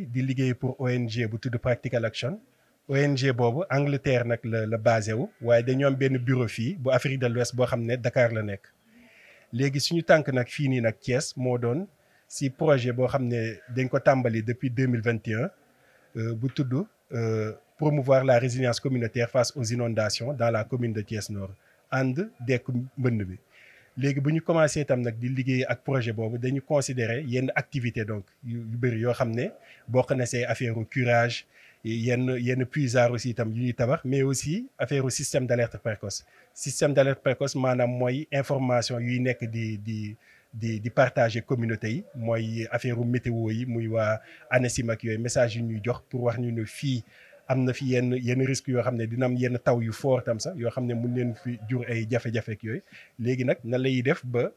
di liggéey pour ONG bu tudd Practical Action ONG boobu Angleterre nag la la basé wu waaye dañoo am benn bureau fii bu Afrique de l'Ouest boo xam ne Dakar la nekk léegi suñu tànk nag fii nii nag Thiès moo doon si projet boo xam ne dañ ko tàmbali depuis deux mille vingt et un bu tudd promouvoir la résilience communautaire face aux inondations dans la commune de Thiès Nord ànd dekk mbënd bi léegi bu ñu commencé itam nag di liggéey ak projet boobu dañu considérer yenn activité donc yu bëri yoo xam ne bokk na see affaire curage yenn yenn puisard aussi itam yu ñuy tabax mais aussi affaire système d'alerte précoce système d'alerte précoce maanaam mooy information yuy nekk di di di di partager communauté yi mooy affaire météo yi muy waa ANACIM ak yooyu message yu ñuy jox pour wax ñu ne fii am na fi yenn yenn risques yoo xam ne dina am yenn taw yu fort tam sax yoo xam ne mun leen fi jur ay jafe-jafe ak yooyu léegi nag nan lay def ba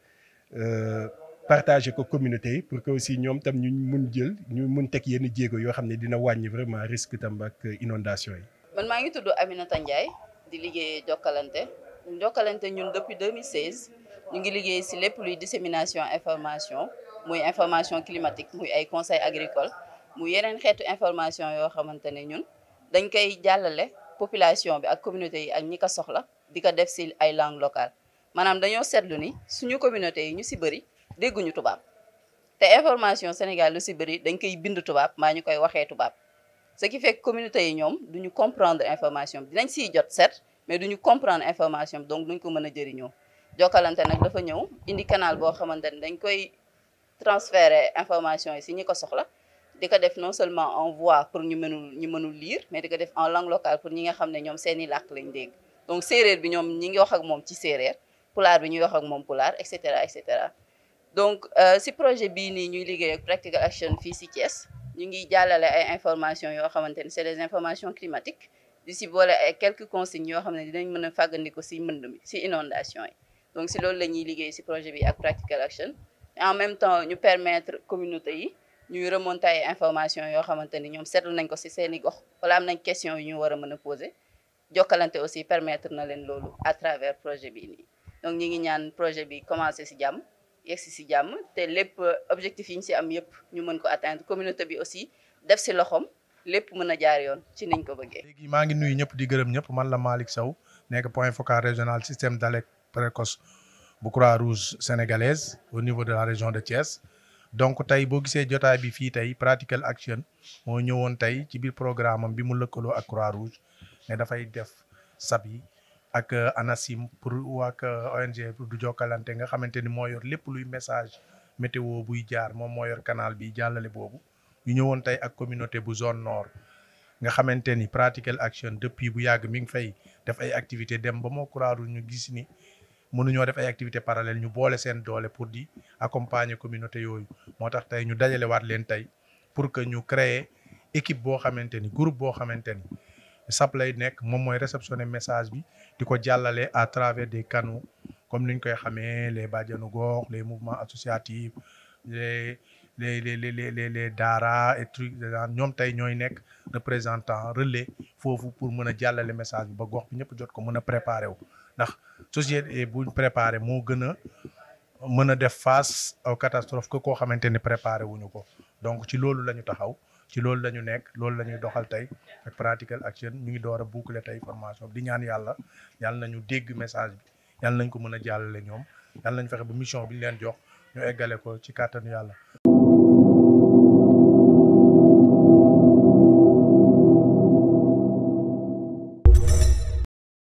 partager ko communauté yi pour que aussi ñoom tam ñu mun jël ñu mun teg yenn jéego yoo xam ne dina wàññi vraiment risque tam ak inondation yi. man maa ngi tudd Aminata Ndiaye di liggéey Jokalante Jokalante ñun depuis 2016 ñu ngi liggéey ci lépp luy dissémination information muy information climatique muy ay conseils agricoles muy yeneen xeetu information yoo xamante ne ñun. dañ koy jàllale population bi ak communauté yi ak ñi ko soxla di ko def ci ay langue locale maanaam dañoo seetlu ni suñu communauté yi ñu ci bëri dégguñu tubaab te information Sénégal lu ci bëri dañ koy bind tubaab maa ñu koy waxee tubaab ce qui fait que communauté yi ñoom duñu comprendre information bi dinañ ciy jot set mais duñu comprendre information bi donc duñ ko mën a jëriñoo Jokalante nag dafa ñëw indi canal boo xamante ne dañ koy transférer information yi ci ñi ko soxla di ko def non seulement en voix pour ñu mënul ñu mënul lire mais di ko def en langue locale pour ñi nga xam ne ñoom seeni làkk lañ dégg donc séeréer bi ñoom ñi ngi wax ak moom ci séeréer pulaar bi ñuy wax ak moom pulaar et cetera et cetera donc si projet bii nii ñuy liggéey ak Practical Action fii si Thiès ñu ngi jàllale ay informations yoo xamante ne c'est des informations climatiques di si boole ay quelques consignes yoo xam ne dinañ mën a fàggandiku si mbënd mi si inondation yi donc si loolu la ñuy liggéey si projet bi ak Practical Action en même temps ñu permettre communauté yi ñuy remonter ay information yoo xamante ni ñoom seetlu nañ ko ci seeni gox wala am nañ question yu ñu war a mën a poser Jokalante aussi permettre na leen loolu à travers projet bi nii donc ñi ngi ñaan projet bi commencer ci jàmm yegsi ci jàmm te lépp objectif yi ñu ci am yépp ñu mën ko atteindre communauté bi aussi def ci loxoom lépp mën a jaar yoon ci niñ ko bëggee. léegi maa ngi nuyu ñëpp di gërëm ñëpp man la Malick Sow nekk point focal régional système d'alerte précoce bu Croix-Rouge sénégalaise au niveau de la région de Thiès. donc tey boo gisee jotaay bi fii tey Practical Action moo ñëwoon tey ci biir programme am bi mu lëkkaloo ak Croix-Rouge ne dafay def sab yi ak ANACIM pour ak ONG pour du Jokalante nga xamante ni moo yor lépp luy message météo buy jaar moom moo yor canal bi jàllale boobu ñu ñëwoon tey ak communauté bu zone nord nga xamante ni Practical Action depuis bu yàgg mi ngi fay def ay activité dem ba moo Croix-Rouge ñu gis ni mënuñoo def ay activités parallèles ñu boole seen doole pour di accompagner communauté yooyu moo tax tey ñu dajale waat leen tey pour que ñu créer équipe boo xamante ni groupe boo xamante ni SAP lay nekk moom mooy réceptionner message bi di ko jàllale à travers des canaux comme ni ñu koy xamee les bàjjanu gox les mouvements associatifs les les les les les les daara et trucs ñoom tey ñooy nekk représentant relais foofu pour mën a jàllale message bi ba gox bi ñëpp jot ko mën a préparer wu ndax société buñ préparé moo gën a mën a def face aux catastrophes que koo xamante ni préparé wuñu ko donc ci loolu la ñu taxaw ci loolu la ñu nekk loolu la ñuy doxal tey ak Practical Action ñu ngi door a boucler tey formation di ñaan yàlla yàlla nañu dégg message bi yàlla nañ ko mën a jàllale ñoom yàlla nañ fexe ba mission bi ñu leen jox ñu eggale ko ci kàttanu yàlla